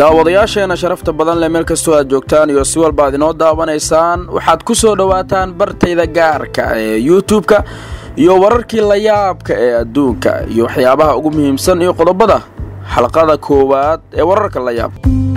daawadayaasheena sharafta badan leh meel kastoo aad joogtaan iyo si walba aad inoo daawanaysaan waxaad ku soo dhowaataan bartayda gaarka ee youtube-ka iyo wararkii layaabka ee adduunka iyo waxyaabaha ugu muhiimsan iyo qodobada xalqada koowaad ee wararka layaab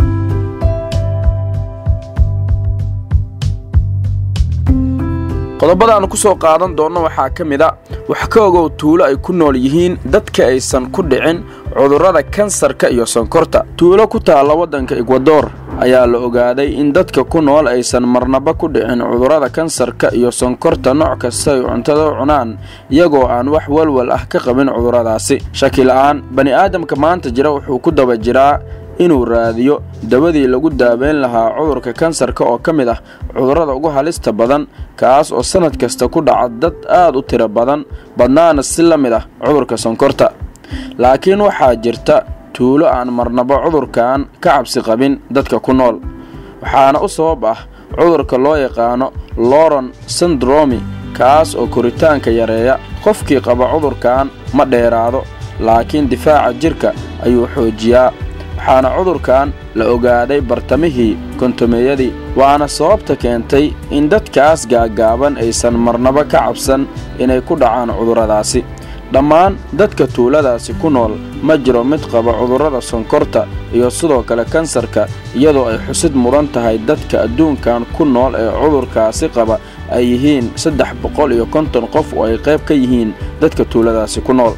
qodobada aanu ku soo qaadan doonno waxaa ka mid a wax ka ogow tuulo ay ku nool yihiin dadka aysan ku dhicin cudurrada kansarka iyo sonkorta tuulo ku taalla waddanka ekwador ayaa la ogaaday in dadka ku nool aysan marnaba ku dhicin cudurrada kansarka iyo sonkorta nooc kasta ay cuntada u cunaan iyagoo aan wax walwal ah ka qabin cudurradaasi shaki la'aan bani'aadamka maanta jira wuxuu ku daba jiraa inuu raadiyo dawadii lagu daaweyn lahaa cudurka kansarka oo ka mid ah cudurrada ugu halista badan kaas oo sannad kasta ku dhaca dad aad u tiro badan badnaana si la mid ah cudurka sonkorta laakiin waxaa jirta tuulo aan marnaba cudurkan ka cabsi qabin dadka ku nool waxaana u sabab ah cudurka loo yaqaano loron syndromi kaas oo koritaanka yareeya qofkii qaba cudurkan ma dheeraado laakiin difaaca jirka ayuu xoojiyaa waxaana cudurkan la ogaaday bartamihii kontomeeyadii waana sababta keentay in dadkaas gaagaaban aysan marnaba ka cabsan inay ku dhacaan cudurradaasi dhammaan dadka tuuladaasi ku nool ma jiro mid qaba cudurrada sonkorta iyo sidoo kale kansarka iyadoo ay xusid mudan tahay dadka adduunkan ku nool ee cudurkaasi qaba ay yihiin saddex boqol iyo konton qof oo ay qayb ka yihiin dadka tuuladaasi ku nool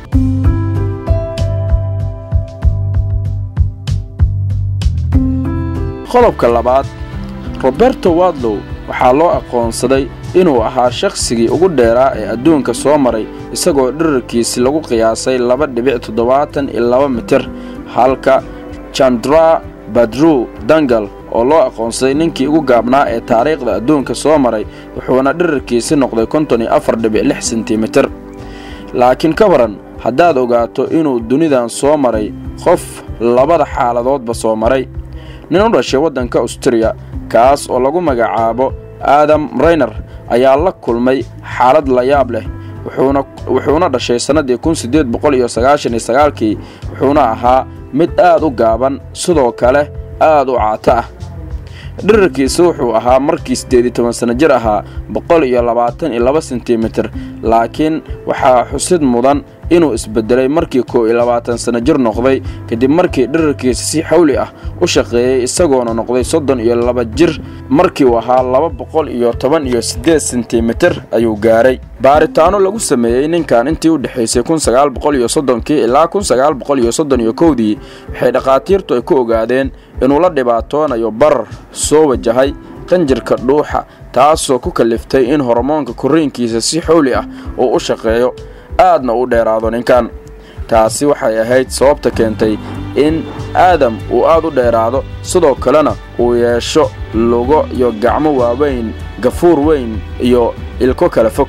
qodobka labaad roberto wadlow waxaa loo aqoonsaday inuu ahaa shakhsigii ugu dheeraa ee adduunka soo maray isagoo dhirarkiisi lagu qiyaasay laba dhibic toddobaatan iyo laba mitir halka jandra badru dangal oo loo aqoonsaday ninkii ugu gaabnaa ee taariikhda adduunka soo maray wuxuuna dhirarkiisi noqday konton iyo afar dhibic lix sentimitir laakiin ka waran haddaad ogaato inuu dunidan soo maray qof labada xaaladoodba soo maray nin u dhashay waddanka austuriya kaas oo lagu magacaabo aadam rayner ayaa la kulmay xaalad layaab leh wuxuuna dhashay sannaddii kun siddeed boqol iyo sagaashan iyo sagaalkii wuxuuna ahaa mid aad u gaaban sidoo kale aad u caato ah dhirarkiisa wuxuu ahaa markii siddeed iyo toban sanno jir ahaa boqol iyo labaatan iyo laba sentimitir laakiin waxaa xusid mudan inuu isbedelay markii kow iyo labaatan sanno jir noqday kadib markii dhirarkiisa si xawli ah u shaqeeyey isagoona noqday soddon iyo laba jir markii uu ahaa laba boqol iyo toban iyo siddeed sentimitir ayuu gaaray baaritaano lagu sameeyey ninkan intii u dhexaysay kun sagaal boqol iyo soddonkii ilaa kun sagaal boqol iyo soddon iyo kowdii waxay dhakhaatiirtu ay ku ogaadeen inuu la dhibaatoonayo barar soo wajahay qanjirka dhuuxa taasoo ku kaliftay in hormoonka korriinkiisa si xowli ah uu u shaqeeyo aadna u dheeraado ninkan taasi waxay ahayd sababta keentay in aadam uu aad u dheeraado sidoo kalena uu yeesho lugo iyo gacmo waaweyn gafuur weyn iyo ilko kala fog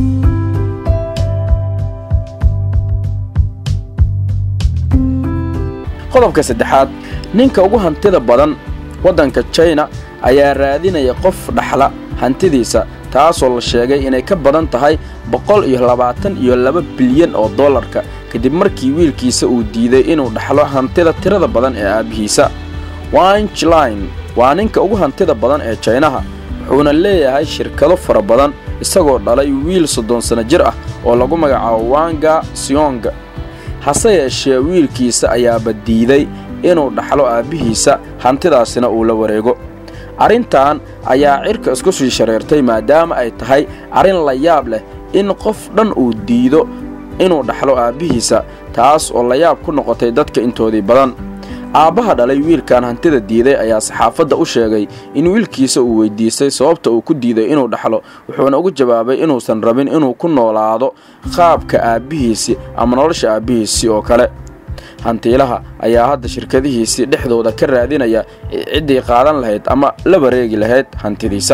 qodobka saddexaad ninka ugu hantida badan waddanka jina ayaa raadinaya qof dhaxla hantidiisa taasoo la sheegay inay ka badan tahay boqol iyo labaatan iyo laba bilyan oo dollarka kadib markii wiilkiisa uu diiday inuu dhaxlo hantida tirada badan ee aabbihiisa winchline waa ninka ugu hantida badan ee jaynaha wuxuuna leeyahay shirkado fara badan isagoo dhalay wiil soddon sanno jir ah oo lagu magacaabo wanga sionga hase yeeshee wiilkiisa ayaaba diiday inuu dhaxlo aabbihiisa hantidaasina uu la wareego arrintan ayaa cirka isku sii shareertay maadaama ay tahay arrin la yaab leh in qof dhan uu diido inuu dhaxlo aabbihiisa taas oo layaab ku noqotay dadka intoodii badan aabbaha dhalay wiilkan hantida diiday ayaa saxaafadda u sheegay in wiilkiisa uu weydiistay sababta uu ku diiday inuu dhaxlo wuxuuna ugu jawaabay inuusan rabin inuu ku noolaado qaabka aabbihiisi ama nolosha aabbihiisii oo kale hantiilaha ayaa hadda shirkadihiisii dhexdooda ka raadinaya ciddii qaadan lahayd ama la wareegi lahayd hantidiisa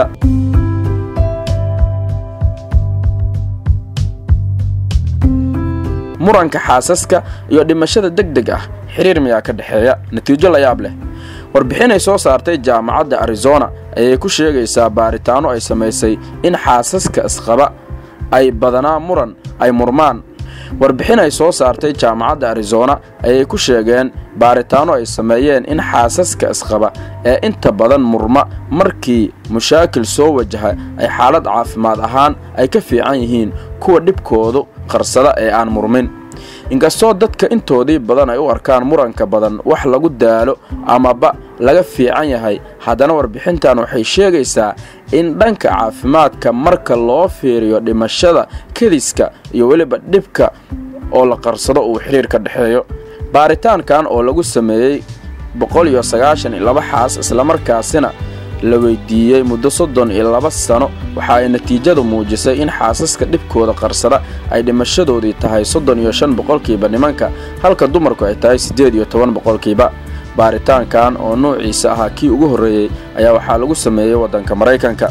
muranka xaasaska iyo dhimashada deg deg ah xiriir miyaa ka dhexeeya natiijo layaab leh warbixinay soo saartay jaamacadda arizona ayay ku sheegaysaa baaritaano ay samaysay in xaasaska isqaba ay badanaa muran ay murmaan warbixin ay soo saartay jaamacadda arizona ayay ku sheegeen baaritaanno ay sameeyeen in xaasaska isqaba ee inta badan murma markii mushaakil soo wajaha ay xaalad caafimaad ahaan ay ka fiican yihiin kuwa dhibkoodu qarsada ee aan murmin inkastoo dadka intoodii badan ay u arkaan muranka badan wax lagu daalo amaba laga fiican yahay haddana warbixintan waxay sheegaysaa in dhanka caafimaadka marka loo fiiriyo dhimashada kediska iyo weliba dhibka oo la qarsado uu xidhiir ka dhexeeyo baaritaankan oo lagu sameeyey boqol iyo sagaashan iyo laba xaas islamarkaasina la weydiiyey muddo soddon iyo laba sano waxa ay natiijadu muujisay in xaasaska dhibkooda qarsada ay dhimashadoodii tahay soddon iyo shan boqolkiiba nimanka halka dumarku ay tahay siddeed iyo toban boqolkiiba baaritaankan oo nuuciisa ahaa kii ugu horreeyey ayaa waxaa lagu sameeyey waddanka maraykanka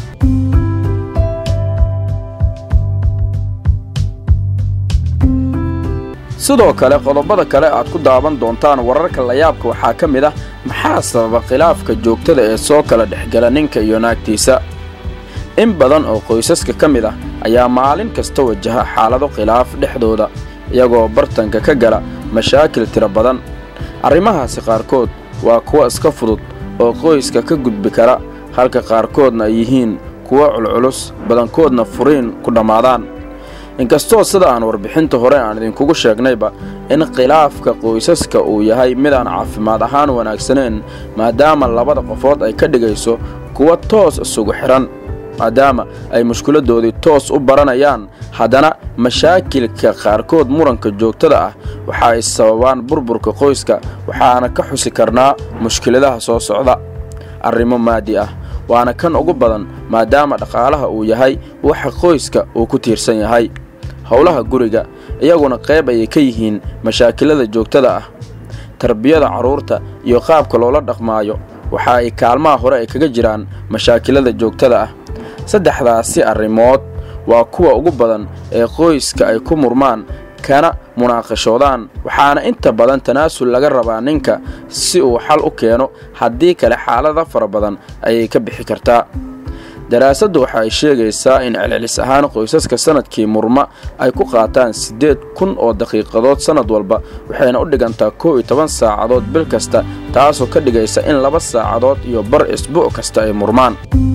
sidoo kale qodobada kale aad ku daawan doontaan wararka layaabka waxaa ka mid ah maxaa sababa khilaafka joogtada ee soo kala dhexgala ninka iyo naagtiisa in badan oo qoysaska ka mid ah ayaa maalin kasta wajaha xaalado khilaaf dhexdooda iyagoo bartanka ka gala mashaakil tiro badan arrimahaasi qaarkood waa kuwa iska fudud oo qoyska ka gudbi kara halka qaarkoodna ay yihiin kuwo culculus badankoodna furiin ku dhammaadaan inkastoo sida aan warbixinta hore aan idinkugu sheegnayba in khilaafka qoysaska uu yahay midaan caafimaad ahaan wanaagsaneen maadaama labada qofood ay ka dhigayso kuwa toos isugu xidhan maadaama ay mushkiladoodii toos u baranayaan haddana mashaakilka qaarkood muranka joogtada ah waxa ay sababaan burburka qoyska waxaana ka xusi karnaa mushkiladaha soo socda arrimo maadi ah waana kan ugu badan maadaama dhaqaalaha uu yahay waxa qoyska uu ku tiirsan yahay howlaha guriga iyaguna qayb ayay ka yihiin mashaakilada joogtada ah tarbiyada carruurta iyo qaabka loola dhaqmaayo waxa ay kaalmaha hore ay kaga jiraan mashaakilada joogtada ah saddexdaasi arrimood waa kuwa ugu badan ee qoyska ay ku murmaan kana munaaqashoodaan waxaana inta badan tanaasul laga rabaa ninka si uu xal u keeno haddii kale xaalada fara badan ayay ka bixi kartaa daraasaddu waxa ay sheegaysaa in celcelis ahaan qoysaska sannadkii murma ay ku qaataan siddeed kun oo daqiiqadood sannad walba waxayna u dhigantaa kow iyo toban saacadood bil kasta taasoo ka dhigaysa in laba saacadood iyo bar isbuuc kasta ay murmaan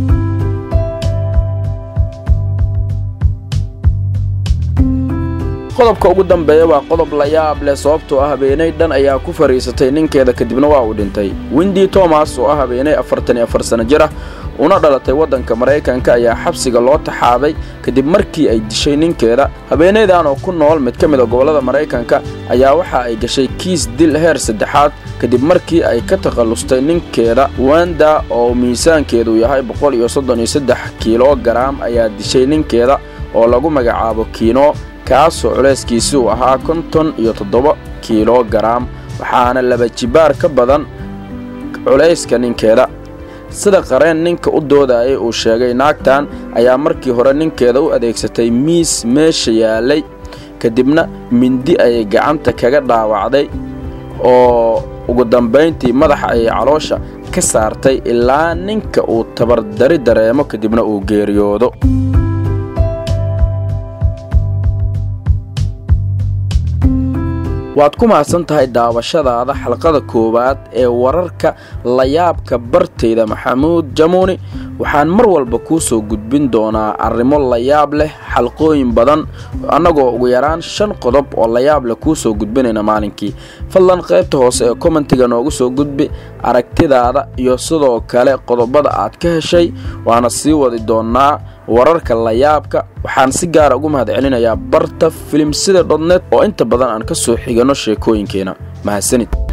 qodobka ugu dambeeya waa qodob la yaab leh sababtoo ah habeenay dhan ayaa ku fadhiisatay ninkeeda kadibna waa uu dhintay windi tomas oo ah habeenay afartan iyo afar sano jir ah una dhalatay waddanka maraykanka ayaa xabsiga loo taxaabay kadib markii ay dishay ninkeeda habeenaydan oo ku nool mid ka mid a gobollada maraykanka ayaa waxa ay gashay kiis dil heer saddexaad kadib markii ay ka takhallustay ninkeeda wanda oo miisaankeedu yahay boqol iyo soddon iyo saddex kiilogaraam ayaa dishay ninkeeda oo lagu magacaabo kiino kaasoo culayskiisi uu ahaa konton iyo toddoba kiilogaraam waxaana laba jibaar ka badan culayska ninkeeda sida qareen ninka u doodayay uu sheegay naagtan ayaa markii hore ninkeeda u adeegsatay miis meesha yaalay kadibna mindi ayay gacanta kaga dhaawacday oo ugu dambayntii madaxa ayay caloosha ka saartay ilaa ninka uu tabardari dareemo kadibna uu geeriyoodo waad ku mahadsan tahay daawashadaada xalqada koowaad ee wararka layaabka bartayda maxamuud jamuuni waxaan mar walba kuu soo gudbin doonaa arrimo layaab leh xalqooyin badan annagoo ugu yaraan shan qodob oo layaab leh kuu soo gudbinayna maalinkii fadlan qaybta hoose ee kommentiga noogu soo gudbi aragtidaada iyo sidoo kale qodobada aad ka heshay waana sii wadi doonnaa wararka layaabka waxaan si gaara ugu mahad celinayaa barta filimsida dhodnet oo inta badan aan ka soo xigano sheekooyinkeena mahadsanid